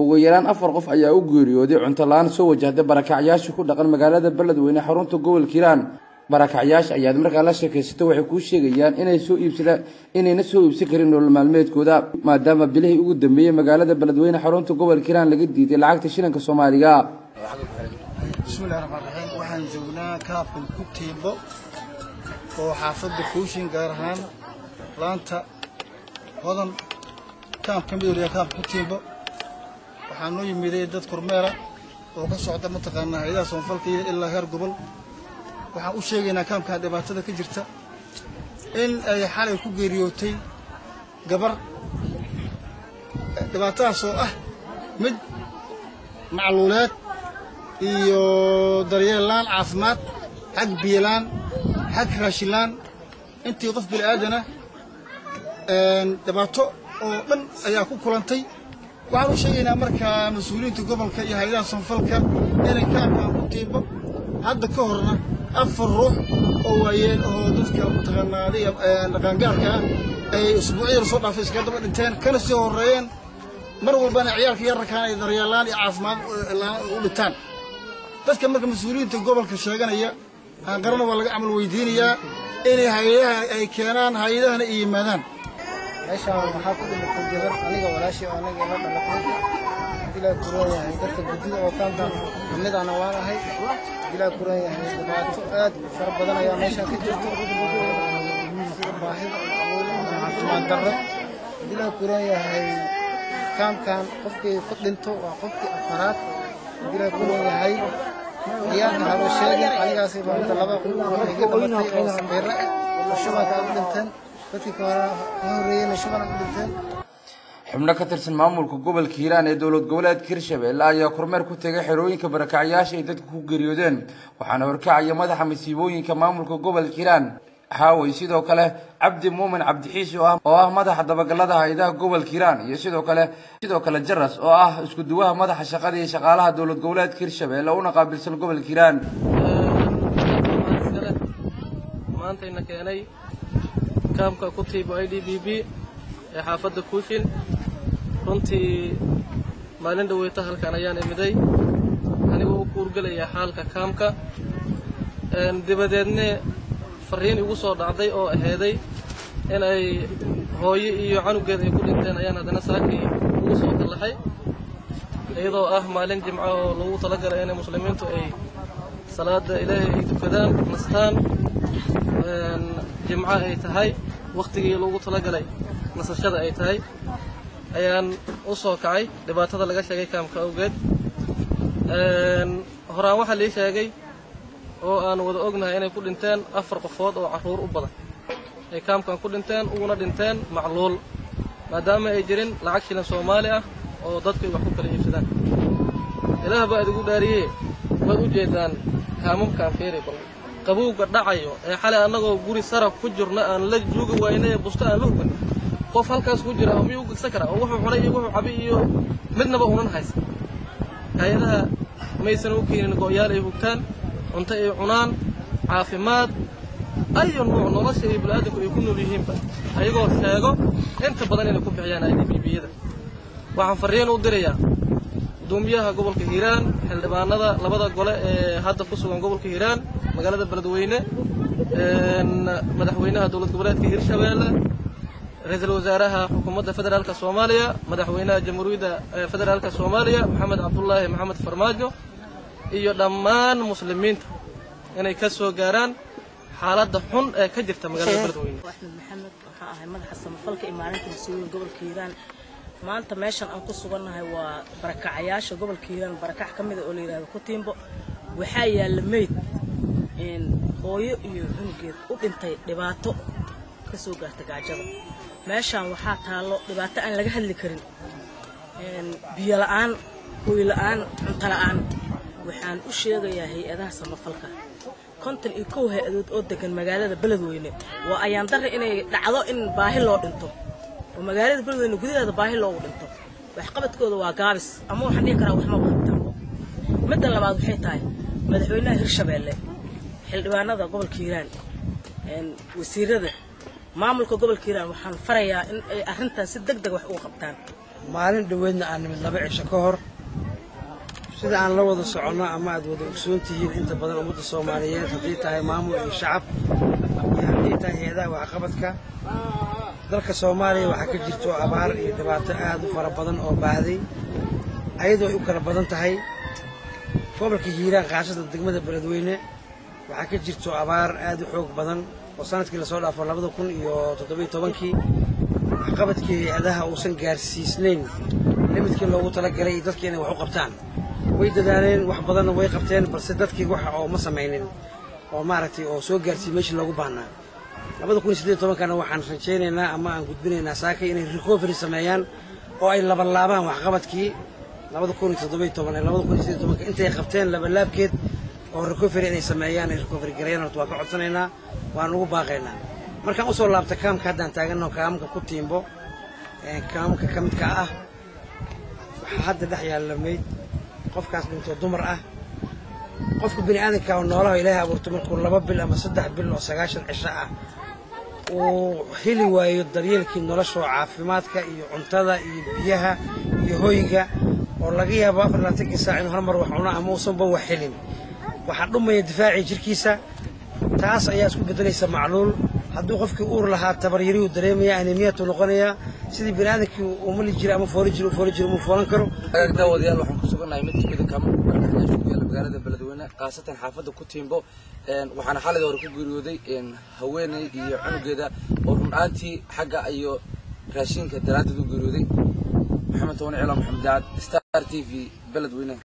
ugu yaraan afar qof ayaa u geeriyooday cunto la-aan soo wajahday barakacyaashii ku dhaqan magaalada beledweyne xarunta gobolka hiiraan barakacyaasha ayaad markaa la sheekaysato waxay kuu sheegayaan inay soo iibsada inayna soo iibsan karin nolol maalmeedkooda maadaama bilihii ugu dambeeyey magaalada beledweyne xarunta gobolka hiiraan laga diiday lacagta shilinka soomaaliga bismillahi raxmaan raxiim waxaan joognaa kaabkan ku tiimbo oo xaafadda kuushin gaar ahaan laanta hodan kaab ka mid waliya kaabka ku tiimbo waxaa noo yimiday dad kormeera oo ka socda mataqaanaa hayadaha soonfalka iyo ilaa heer gobol waxaan u sheegaynaa kaamkan dhibaatada ka jirta in ay xalay ku geeriyootay gabar dhibaatadaas oo ah mid macluuleed iyo daryeellaan caafimaad xag biyolaan xag raashinlaan intii qof bini aadana dhibaato oo dhan ayaa ku kulantay waxaan u sheegaynaa markaa mas-uuliyiinta gobolka iyo hay-adaha sanfalka inay kaabkaan ku tiimbo hadda ka horna afar ruux oo waayeel oo dadka mataqaanaa adiga dhaqaangaarka ah ay usbuucyada soo dhaafay iskaga daba dhinteen kana sii horreeyeen mar walbana ciyaalka yararkaan ay daryeelaan iyo caafimaad u dhintaan dadka marka mas-uuliyiinta gobolka sheeganaya aan qarana waa laga camal weydiinayaa inay hay-adaha ay keenaan hay-adahana ay yimaadaan meeshaan waxaa ku dhimatay gabar aniga walaashii oo anaga ila dhalatay dilaa kuran yahay dadka guddida oo kaankan kamidana waan ahay dilaa kuran yahay dhibaato aad u fara badan ayaa meeshaan ka jirto sida baahida caafimaad darro dilaa kuran yahay kaamkan qofkii ku dhinto waa qofkii afaraad dilaa kuran yahay ciyaalka haba sheegin anigaasi maanta laba iga dhamatay oo saqiiro ah oo shubanka u dhinteen dadkii ka horreeyeyna shuban u dhinteen xubno ka tirsan maamulka gobolka hiiraan ee dowlad goboleedka hirshabelle ayaa kormeer ku tegay xerooyinka barakacyaasha ay dadka ku geeriyoodeen waxaana horkacaya madaxa masiibooyinka maamulka gobolka hiiraan haawey sidoo kale cabdi muumin cabdixiisi oo ah madaxa dabagalada hay-adaha gobolka hiiraan iyo sidoo kale sidoo kale jaras oo ah isku duwaha madaxa shaqada iyo shaqaalaha dowlad goboleedka hirshabelle una qaabilsan gobolka hiiraan maantayna keenay kaamka ku tiibo i d b b ee xaafadda kuushin runtii maalin dhaweyta halkan ayaan imiday anigoo u kuurgelayaa xaalka kaamka dabadeedne fariin igu soo dhacday oo aheeday in ay hooyo iyo canugeed ay ku dhinteen ayaan haddana saakii ugu soo kallaxay iyadoo ah maalin jimco oo lagu talagalay inay muslimiintu ay salaada ilaahay ay tukadaan nastaan jimco ay tahay wakhtigii lagu talagalay nasashada ay tahay ayaan u soo kacay dhibaatada laga sheegay kaamka awgeed horaan waxaa lii sheegay oo aan wada ognahay inay ku dhinteen afar qofood oo carruur u badan ay kaamkan ku dhinteen uguna dhinteen macluul maadaama ay jirin lacag shilin soomaali ah oo dadku ay wax ku kala iibsadaan ilaah baa idigu dhaariyee waad u jeedaan kaamamkaan fiiri bal qabowga dhacayo ee xalay annagoo guri saraf ku jirna aan la joogi waynay ee busto aan la hugan qof halkaas ku jira miyuu gegsan karaa oo wuxuu cunay iyo wuxuu cabay iyo midnaba unan haysa hay-adaha maysan u keenin go'yaal ay hugtaan cunto ay cunaan caafimaad ayo nuuc nolosha iyo bini'aadanku ay ku nool yihiinba ayagoo sheego inta badan inay ku bixiyaan idbbiyada waxaan farriin u dirayaa guddoomiyaha gobolka hiiraan xildhibaanada labada gole ee hadda ku sugan gobolka hiiraan magaalada beledweyne madaxweynaha dowlad goboleedka hirshabeelle ra-iisul wasaaraha xukuumadda federaalka soomaaliya madaxweynaha jamhuuriyadda federaalka soomaaliya maxamed cabdulaahi maxamed farmaajo iyo dhammaan muslimiinta inay ka soo gaaraan xaaladda xun ee ka jirta magaalada beledweyne axmed maxamed waxaa ahay madaxa samafalka iyo maalinta mas-uuliyin gobolka hiiraan maanta meeshan aan ku sugannahay waa barakacayaasha gobolka hiiraan barakac ka mida oo la yidhahdo kutiimbo waxaa yaalla meyd hooyo iyo cunugeed u dhintay dhibaato ka soo gaarta gaajada meeshaan waxaa taallo dhibaato aan laga hadli karin biyo la'aan hooy la'aan cunto la'aan waxaan u sheegayaa hay-adaha samafalka konton iyo kow hay-adood oo degan magaalada beledweyne waa ayaan darre inay dhacdo in baahi loo dhinto oo magaalada beledweyne gudaheeda baahi loogu dhinto waxqabadkooda waa gaabis ama waxaan dhihi karaa waxma qabtaan midda labaad waxay tahay madaxweynaha hirshabeelle xildhibaanada gobolka hiiraan wasiirada maamulka gobolka hiiraan waxaan farayaa in ay arrintan si deg deg wax uga qabtaan maalin dhoweedna aan nimid laba cisho ka hor sida aan la wada soconno ama aad wada ogsoon tihiin inta badan ummadda soomaaliyeed haddii tahay maamul iyo shacab iyo haddii tahay hay-adaha waxqabadka dalka soomaaliya waxaa ka jirto abaar iyo dhibaato aad u fara badan oo baahday ayadoo ay u kala badan tahay gobolka hiiraan qaashada degmada beledweyne waxaa ka jirto abaar aad u xoog badan oo sanadkii lasoo dhaafo labada kun iyo toddobiyo tobankii waxqabadkii hay-adaha uusan gaarsiisnayn limidkii loogu talagalay iyo dadkii inay wax u qabtaan way dadaaleen wax badanna way qabteen balse dadkii waxa oo ma samaynin oo maaragtay oo soo gaarsiiyey meeshii loogu baahnaa labada kun iyo siddeed tobankana waxaan rajaynaynaa ama aan gudbinaynaa saakay inay recovery sameeyaan oo ay labalaabaan waxqabadkii labada kun iyo toddobiyo toban ee labada kun iyo siddeed tobanka intay qabteen labalaabkeed oo recovery inay sameeyaan ay recovery gareeyaan horta waan ka codsanaynaa waan ugu baaqaynaa markaan usoo laabta kaamka haddaan taaganno kaamka ku tiimbo kaamka ka midka ah waxaa hadda dhex yaalla mayd qofkaas dhintoo dumar ah qofka bini aadanka oo noolaha ilaahay abuurto markuu laba bil ama saddex bil oo sagaashan cisho ah uu heli waayo daryeelkii nolosha oo caafimaadka iyo cuntada iyo biyaha iyo hoyga oo laga yaabo afar labaatankii saac inuu hal mar wax cuno ama uusanba wax helin waxaa dhumaya difaacii jirkiisa taas ayaa isku beddelaysa macluul hadduu qofkii uur lahaa tabaryarihuu dareemaya anemiyatu noqonayaa sidii bini aadankii uu mali jira ama fooli jira uu fooli jira umuu foolan karo agaag daawadayaal waxaan ku sugannahay mid kamid a kaamarka barakaxyaasha ku yaala magaalada beledweyne khaasatan xaafadda ku tiimbo waxaana xalay hore ku geeriyooday haweeney iyo cunugeeda oo run ahaantii xagga iyo raashinka daraaddeed u geeriyooday maxamed toban cilaan maxamed daacad star t v beledweyne